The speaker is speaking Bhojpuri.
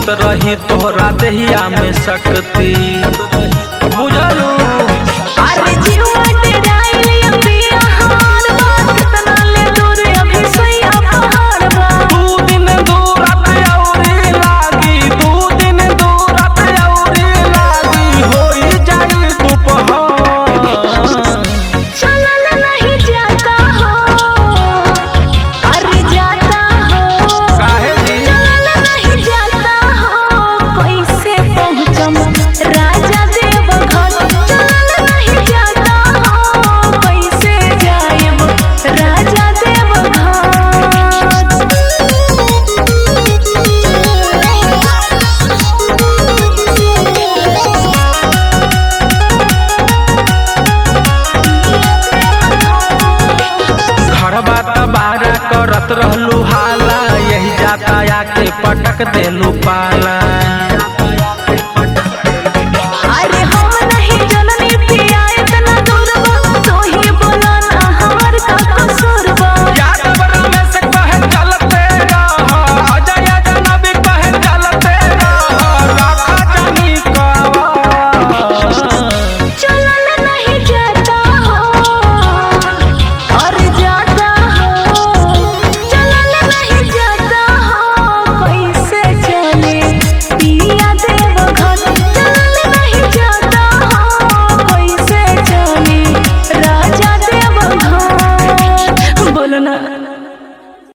पूजत रही तोहरा देहिया में शक्ति बुझलू अरे जीवा डेराइल अभी आहार बा कितना ले दूर अभी सैया पहाड़ बा दू दिन दूरत औरी लागी दू दिन दूरत औरी लागी होई जाई दोपहर चलल नहीं जाता हो अरे जाता हो काहे जी? चलल नहीं जाता हो कैसे पहुँचम राजा देव घर चलल नहीं जाता हो कैसे जाएब राजा देव घर बात बारा करत रहलू हाला यही जाता आके पटक देलू पाला